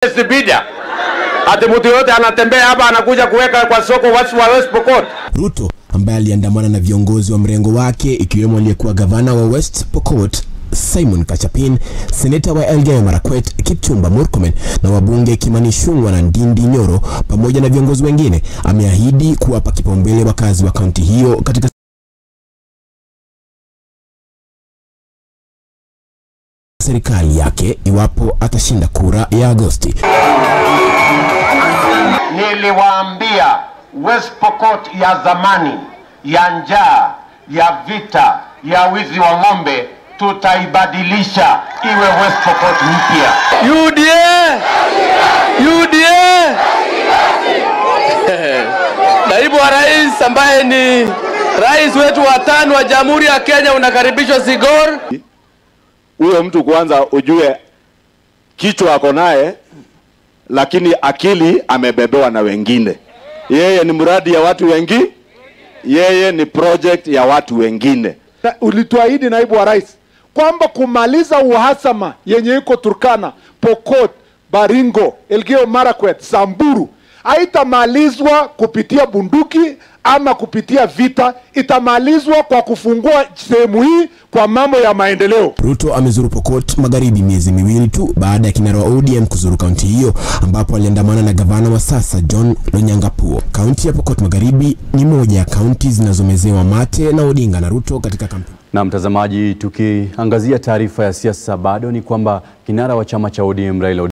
Sibida. Ati mtu yote anatembea hapa anakuja kuweka kwa soko watu wa West Pokot. Ruto ambaye aliandamana na viongozi wa mrengo wake ikiwemo aliyekuwa gavana wa West Pokot Simon Kachapin, seneta wa Elgeyo Marakwet Kipchumba Murkomen na wabunge Kimani Ichung'wah na Ndindi Nyoro pamoja na viongozi wengine, ameahidi kuwapa kipaumbele wakazi wa kaunti hiyo katika serikali yake iwapo atashinda kura ya Agosti. Niliwaambia West Pokot ya zamani ya njaa, ya vita, ya wizi wa ng'ombe tutaibadilisha iwe West Pokot mpya. UDA! UDA! Naibu wa rais ambaye ni rais wetu wa tano wa Jamhuri ya Kenya unakaribishwa Sigor. huyo mtu kwanza ujue kichwa ako naye, lakini akili amebebewa na wengine. Yeye ni mradi ya watu wengi, yeye ni project ya watu wengine. Na ulituahidi naibu wa rais kwamba kumaliza uhasama yenye iko Turkana, Pokot, Baringo, Elgeyo Marakwet, Samburu haitamalizwa kupitia bunduki ama kupitia vita, itamalizwa kwa kufungua sehemu hii kwa mambo ya maendeleo. Ruto amezuru Pokot Magharibi miezi miwili tu baada ya kinara wa ODM kuzuru kaunti hiyo ambapo aliandamana na gavana wa sasa John Lonyangapuo. Kaunti ya Pokot Magharibi ni moja ya kaunti zinazomezewa mate na Odinga na Ruto katika kampeni. Na mtazamaji, tukiangazia taarifa ya siasa, bado ni kwamba kinara wa chama cha ODM Raila